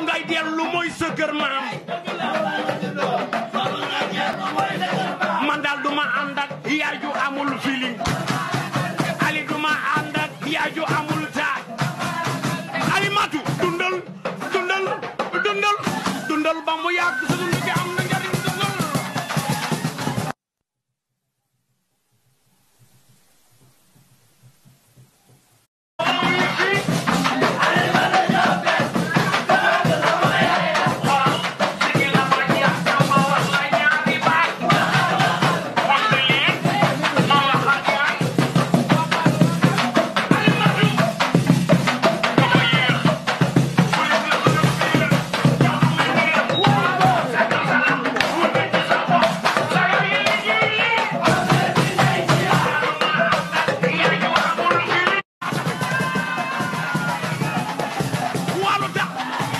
ngay dellu mooy sa kër maam man daal du ma ànd ak yaay ju amul feeling ali du ma ànd ak yaay ju amul taaj ali matu dundal dundal dundal dundal ba mu yàgg sa dund gi am na njariñ dundal walu tax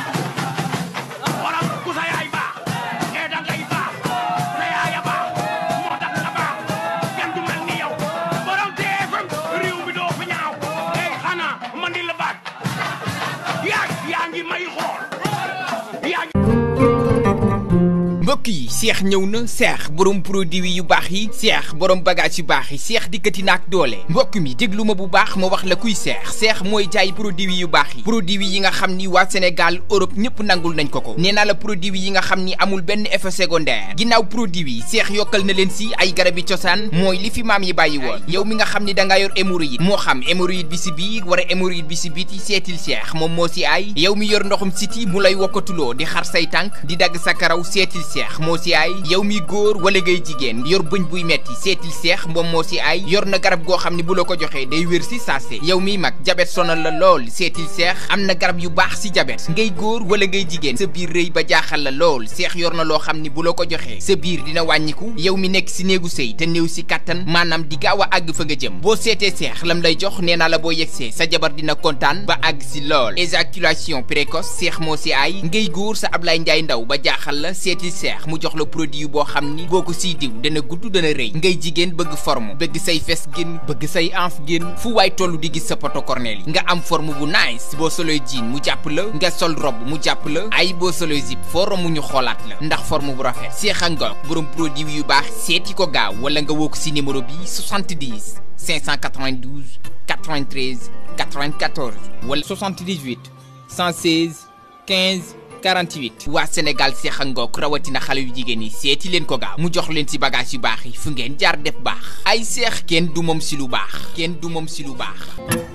waral ku sa yaay baax ee da ngay baax sa yaaya baax moo tax nga baax kenn du mel ni yow borom TFM réew mi doo fi ñaaw ey xanaa man di la baat yaa yaa ngi may xool yaa ngi mbokk yi seex ñëw na seex borom produit yu baax yi seex borom bagage yu baax yi seex dikkati na ak doole mbokk mi déglu ma bu baax ma wax la kuy seex seex mooy jaay produit yu baax yi produit yi nga xam ni waa Sénégal Europe ñëpp nangul nañ ko ko nee naa la produit yi nga xam ni amul benn effet secondaire ginnaaw produit yi seex yokkal na leen si ay garabi cosaan mooy li fi maam yi bàyyi woon yow mi nga xam ni da ngaa yor hémorroïde moo xam hémorroïde bi si biir wala hémorroïde bi si biti seetil seex moom moo si ay yow mi yor ndoxum siti mu lay wokkatuloo di xar say tànk di dagg sa karaw seetil seex moo si ay yow mi góor wala ngay jigéen yor bëñ buy metti seetil seex moom moo si ay yor na garab goo xam ne bu la ko joxee day wér si saase yow miy mag jabet sonal la lool seetil seex am na garab yu baax si jabet ngay góor wala ngay jigéen sa biir rëy ba jaaxal la lool seex yor na loo xam ne bu la ko joxee sa biir dina wàññiku yow mi nekk si néegu sëy te néew si kàttan maanaam di gaaw a àgg fa nga jëm boo seetee seex lam lay jox nee naa la boo yegsee sa jabar dina kontaan ba àgg si lool éjaculation précoce seex moo si ay ngay góor sa Ablaye Njaay ndaw ba jaaxal la seetil seex mu jox la produit boo xam ni boo ko siy diw dana gudd dana rëy ngay jigéen bëgg forme bëgg say fes génn bëgg say anf génn fu waay toll di gis sa poto cornel yi nga am forme bu nice boo soloy jean mu jàpp la nga sol robe mu jàpp la ay boo soloy zip foo romb ñu xoolaat la ndax forme bu rafet seex a ngoog borom produit yu baax seeti ko gaaw wala nga woo ko si numéro bi 70 592 93 94 wala 78 116 15 48 waa Sénégal seex a ngoog rawatina xale yu jigéen yi seeti leen ko gaaw mu jox leen ci bagage yu baax yi fu ngeen jaar def baax ay seex kenn du moom si lu baax kenn du moom si lu baax